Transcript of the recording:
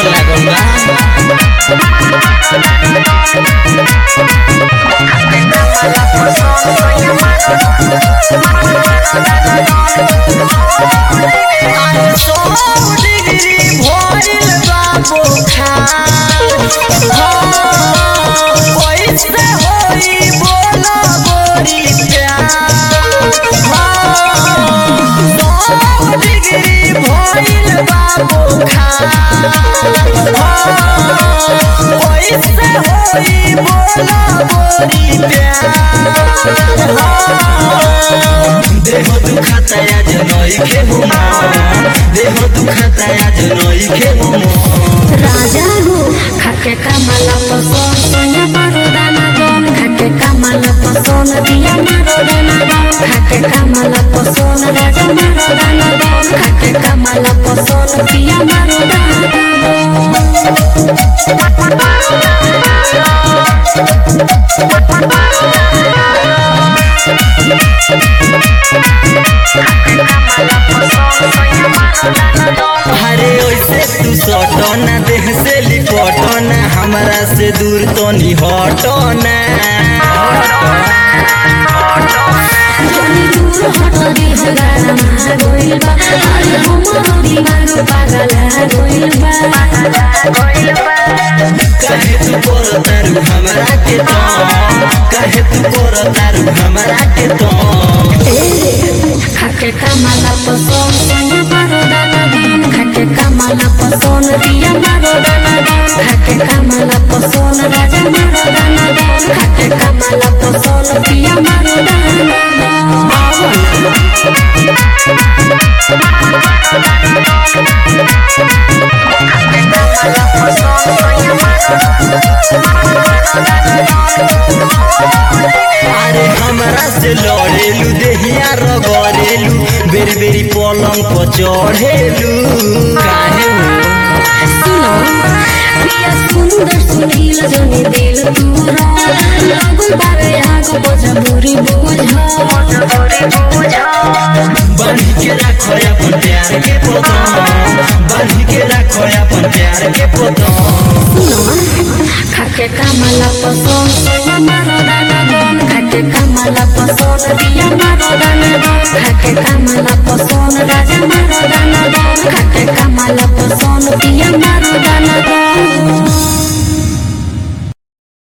लागल बा सौ डिग्री भइल बा बुखार कैसे होई बोला गोरी प्यार सौ डिग्री भइल बा बुखार कैसे होई बोला गोरी प्यार देह दुखाता आज नई के हुमा देह दुखाता आज नई के हुमा राजा हो खाके कमला पसोन सोया मारो दाना दोन खाके कमला पसोन दिया मारो दाना दोन खाके कमला पसोन राजा मारो दाना दोन खाके कमला पसोन दिया मारो दाना दोन अरे ओइसे तू सटना देह से लिपटना हमरा से दूर तो नी हटना जनी दूर हट देह गाना मार गोइल बा अरे हमरो दीवार पागल है गोइल बा काहे तू कर तारू हमरा के तो काहे तू कर तारू हमरा के तो खाके कमला पसोन सोया मारो दाना दोन खाके कमला पसोन दिया मारो दाना दोन खाके कमला पसोन राजा मारो दाना दोन खाके कमला पसोन दिया मारो दाना अरे हमरा से लड़ेलू देहिया रगड़ेलू बेरी बेरी पलंग पर चढ़ेलू काहे हो सुनो प्रिया सुंदर सुनील जने दिल तूरा लगल बारे आग बजा बुरी बुझा बांधी के राखो अपन प्यार के पोतम बांधी के राखो अपन प्यार के पोतम खाके कमला पसोन सोया मारो दाना दोन खाके कमला पसोन दिया मारो दाना दोन खाके कमला पसोन राजा मारो दाना दोन खाके कमला पसोन दिया मारो दाना दोन